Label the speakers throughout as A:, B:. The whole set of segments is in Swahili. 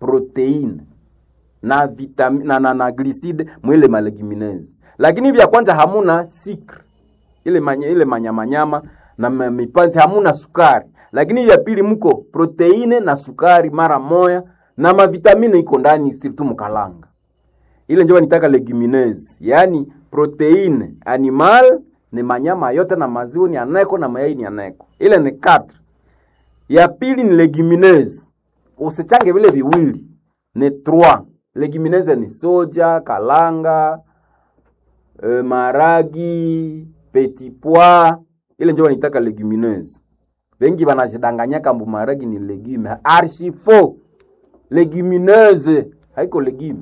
A: proteine na vitamine na, na, na gliside mwile malegumineuses, lakini vya kwanza hamuna sikre ile manya, ile manyamanyama na ma- mipanzi hamuna sukari, lakini vya pili mko proteine na sukari mara moya na mavitamine iko ndani sirtu mkalanga ile njo nitaka legumineuse, yaani proteine animal ni manyama yote na maziwa ni aneko na mayai ni aneko, ile ni 4 ya pili ni legumineuse, usichange vile viwili, ni 3 legumineuse ni soja, kalanga, e, maragi, petit pois, ile njo wanitaka legumineuse. Wengi wanajidanganya kambu maragi ni legume, archi faux. Legumineuse haiko legume.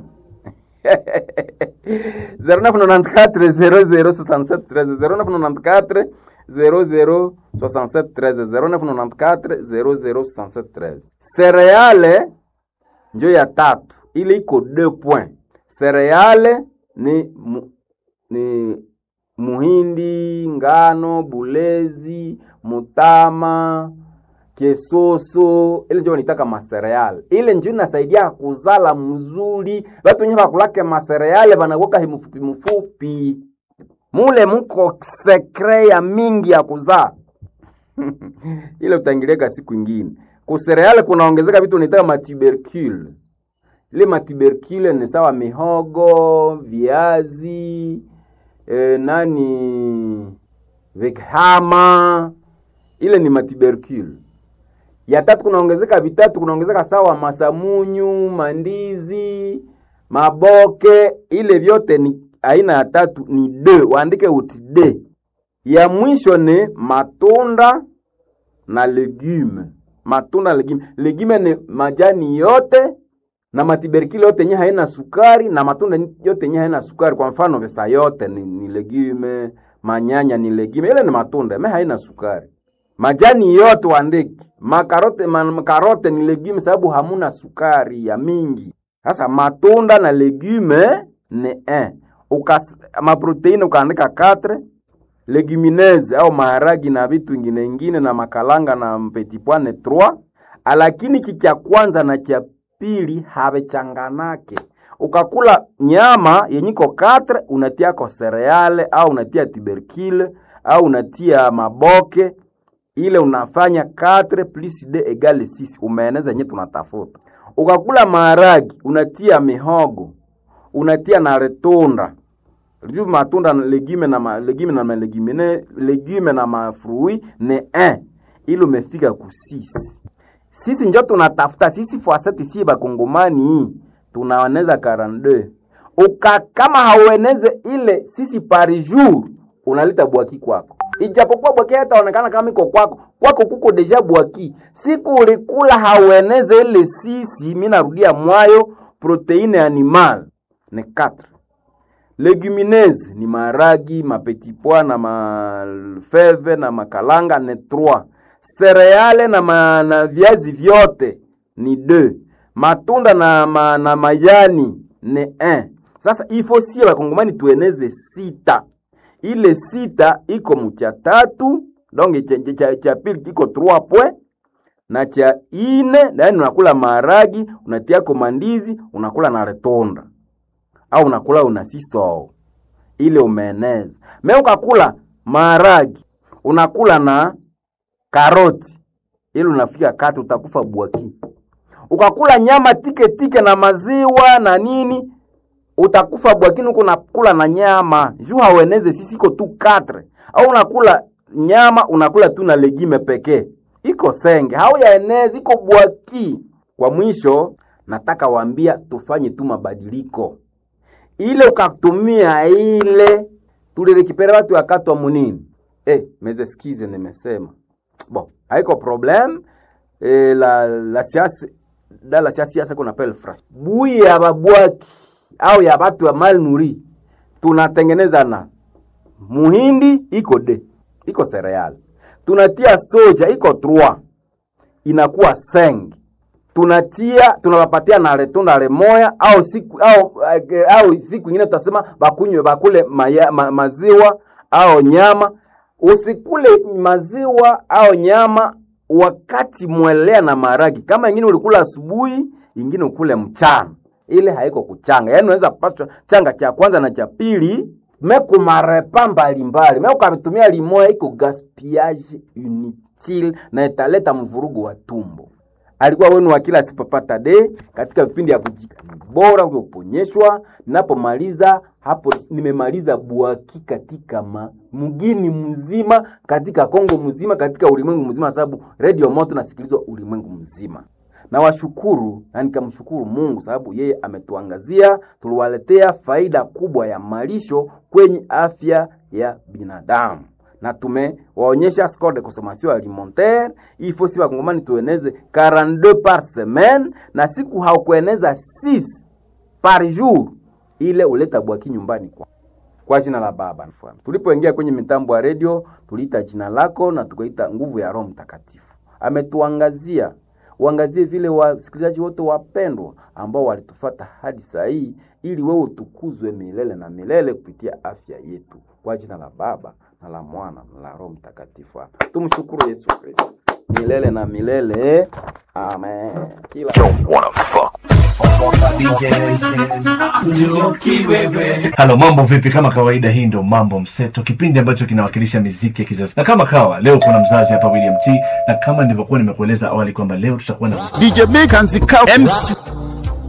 A: 0994 0067 0994 0067 0994 0067 Cereale njo ya tatu, ile iko 2 point. Cereale ni mu, ni muhindi, ngano, bulezi, mutama, kesoso, ile njo wanitaka masereale. Ile njo inasaidia kuzala mzuri. Watu wenye bakulake masereale banakuwaka himufupi mufupi, mule muko sekre ya mingi ya kuzaa ile utaingiliaka siku ingine. Kusereale kunaongezeka vitu wanitaka matubercule ile matubercule ni sawa mihogo, viazi, e, nani vikhama, ile ni matubercule. Ya tatu kunaongezeka vitatu, kunaongezeka sawa masamunyu, mandizi, maboke, ile vyote ni aina ya tatu ni d, waandike uti d. Ya mwisho ni matunda na legume. Matunda na legume, legume ni majani yote na matiberikili yote yenye haina sukari na matunda yote yenye haina sukari. Kwa mfano pesa yote ni, ni legume, manyanya ni legume, ile ni matunda me haina sukari. Majani yote waandiki, makarote makarote ni legume sababu hamuna sukari ya mingi. Sasa matunda na legume ni eh. Ukas, maproteini ukaandika 4 legumineuses au maharagi na vitu ingine ingine na makalanga na petit pois ni 3 lakini kicha kwanza na cha pili havechanganake. Ukakula nyama yenyiko 4 unatia ko cereale au unatia tubercule au unatia maboke, ile unafanya 4 plus 2 egale 6, umeeneza yenye tunatafuta. Ukakula maharagi unatia mihogo, unatia na retunda juu matunda na legume na ma, legume na malegumine legume na mafrui ni 1 ili umefika ku 6 sisi njo tunatafuta sisi fuaseti si bakongomani tunaoneza 42 uka kama haueneze ile sisi par jour unaleta bwaki kwako ijapokuwa bwaki hataonekana kama iko kwako kwako kuko deja bwaki siku ulikula haueneze ile sisi mi narudia mwayo proteine animal ni 4 legumineuses ni maragi mapetit pois na mafeve na makalanga ni 3 sereale na, ma, na viazi vyote ni 2 matunda na, ma, na majani ni 1 sasa ifo sie bakongomani tueneze sita ile sita iko mucha tatu donge cha, cha, cha, cha pili kiko 3 point na cha ine yani unakula maharagi unatiako mandizi unakula na retonda au unakula una siso ile umeeneza me ukakula maharagi unakula na karoti ili unafika kati utakufa bwaki. Ukakula nyama tike tike na maziwa na nini utakufa bwakini, huko unakula na nyama juu haueneze sisi iko tu katre, au unakula nyama unakula tu na legime pekee, iko senge hau yaeneze iko bwaki. Kwa mwisho, nataka waambia tufanye tu mabadiliko ile ukatumia ile tulirekipera watu wakatwa munini eh, meze sikize nimesema bon haiko problem eh, la la siasa da la siasa siasa kuna pel fresh bui ya babwaki au ya watu wa mal nuri tunatengeneza na muhindi iko de iko cereal tunatia soja iko 3 inakuwa seng tunatia tunawapatia na retunda remoya au siku au, au siku ingine tutasema bakunywe bakule maya, ma, maziwa au nyama usikule maziwa au nyama wakati mwelea na maragi. Kama ingine ulikula asubuhi, ingine ukule mchana ile haiko kuchanga yaani unaweza kupaswa changa cha kwanza na cha pili mekumarepa mbalimbali mekukavitumia limoya iko gaspillage inutile na italeta mvurugu wa tumbo alikuwa wenu wa kila sipapata de katika vipindi ya kujika ni bora kuja kuponyeshwa ninapomaliza hapo nimemaliza bwaki katika ma, mgini mzima katika kongo mzima katika ulimwengu mzima sababu radio moto nasikilizwa ulimwengu mzima na washukuru na nikamshukuru mungu sababu yeye ametuangazia tuliwaletea faida kubwa ya malisho kwenye afya ya binadamu na tumewaonyesha score de consommation alimentaire il faut si bakongomani tueneze 42 par semaine na siku haukueneza 6 par jour ile uleta bwaki nyumbani kwa kwa jina la baba mfano tulipoingia kwenye mitambo ya redio tuliita jina lako na tukaita nguvu ya roho mtakatifu ametuangazia uangazie vile wasikilizaji wote wapendwa ambao walitufata hadi saa hii ili wewe utukuzwe milele na milele kupitia afya yetu kwa jina la baba na la mwana na la roho mtakatifu tumshukuru yesu kristo milele na milele amen kila
B: halo mambo vipi kama kawaida hii ndo mambo mseto kipindi ambacho kinawakilisha miziki ya kizazi na kama kawa leo kuna mzazi hapa william t na kama nilivyokuwa nimekueleza awali kwamba leo tutakuwa na
C: DJ Big and the Cow MC